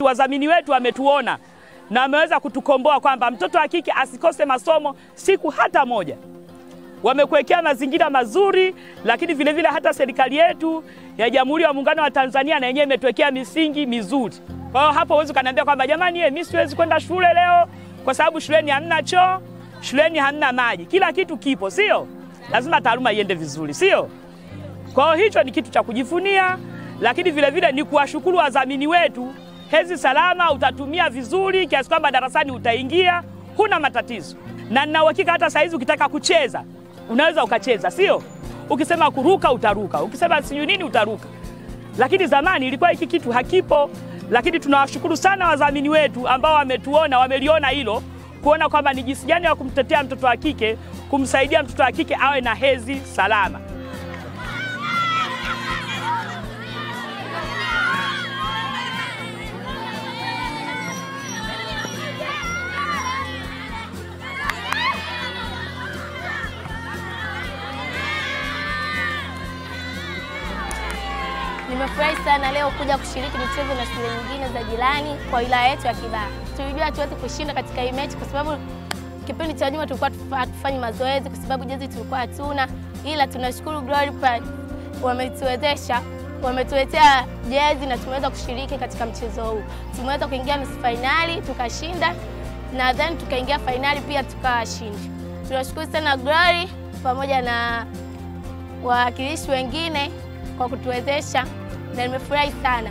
wetu, wadhamini wetu wametuona na wameweza kutukomboa kwamba mtoto wa kike asikose masomo siku hata moja. Wamekuwekea mazingira mazuri, lakini vile vile hata serikali yetu ya Jamhuri ya Muungano wa Tanzania na yenyewe imetuwekea misingi mizuri. Kwa hiyo hapo huwezi ukaniambia kwamba jamani, ye, mimi siwezi kwenda shule leo kwa sababu shuleni hamna choo, shuleni hamna maji. Kila kitu kipo, sio? Lazima taaluma iende vizuri, sio? Kwa hiyo hicho ni kitu cha kujivunia, lakini vile vile ni kuwashukuru wadhamini wetu. Hedhi salama utatumia vizuri kiasi kwamba darasani utaingia huna matatizo, na nina uhakika hata saizi ukitaka kucheza unaweza ukacheza, sio? Ukisema kuruka utaruka, ukisema sijui nini utaruka. Lakini zamani ilikuwa hiki kitu hakipo, lakini tunawashukuru sana wadhamini wetu ambao wametuona, wameliona hilo, kuona kwamba ni jinsi gani ya kumtetea mtoto wa kike, kumsaidia mtoto wa kike awe na hedhi salama. Nimefurahi sana leo kuja kushiriki michezo na shule nyingine za jirani kwa wilaya yetu ya Kibaha. Tulijua hatuwezi kushinda katika hii mechi kwa sababu kipindi cha nyuma tulikuwa tufa- hatufanyi mazoezi kwa sababu jezi tulikuwa hatuna, ila tunashukuru Glory Pride wametuwezesha, wametuletea jezi na tumeweza kushiriki katika mchezo huu. Tumeweza kuingia nusu fainali tukashinda, na then tukaingia fainali pia tukawashinda. Tunashukuru sana Glory pamoja na wawakilishi wengine kwa kutuwezesha na nimefurahi sana.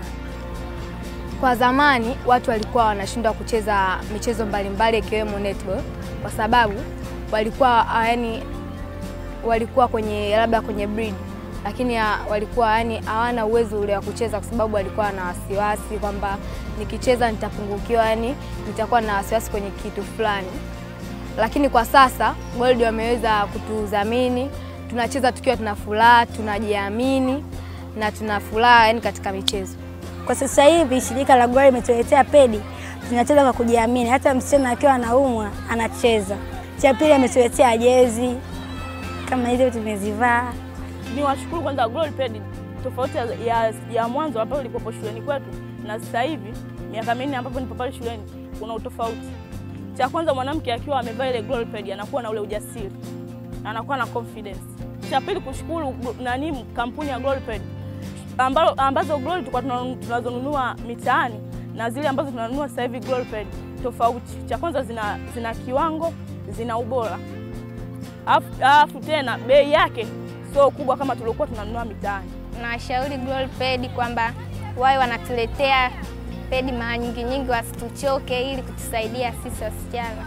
Kwa zamani watu walikuwa wanashindwa kucheza michezo mbalimbali ikiwemo netball kwa sababu walikuwa ah, yani walikuwa kwenye labda kwenye breed, lakini ah, walikuwa yani hawana uwezo ule wa kucheza kwa sababu walikuwa na wasiwasi kwamba nikicheza nitapungukiwa, yani nitakuwa na wasiwasi kwenye kitu fulani. Lakini kwa sasa Gold wameweza kutudhamini, tunacheza tukiwa tuna furaha, tunajiamini na tuna furaha yani katika michezo. Kwa sasa hivi shirika la Glory limetuletea pedi, tunacheza kwa kujiamini. Hata msichana akiwa anaumwa anacheza. Cha pili ametuletea jezi kama hizo tumezivaa. Ni washukuru kwanza Glory Ped, tofauti ya, ya, ya mwanzo ambapo ilikuwepo shuleni kwetu na sasa hivi miaka minne ambapo nipo pale shuleni kuna utofauti. Cha kwanza mwanamke akiwa amevaa ile Glory Ped anakuwa na ule ujasiri na anakuwa na confidence. Cha pili kushukuru glo- nani kampuni ya Glory Ped ambalo, ambazo Glory tulikuwa tuna- tunazonunua mitaani na zile ambazo tunanunua sasa hivi Glory Ped tofauti. Cha kwanza zina, zina kiwango, zina ubora Alafu- alafu tena bei yake sio kubwa kama tuliokuwa tunanunua mitaani. Nawashauri Glory Ped kwamba wawe wanatuletea pedi mara nyingi nyingi, wasituchoke ili kutusaidia sisi wasichana.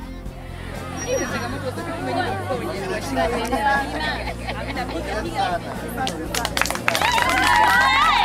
Hamna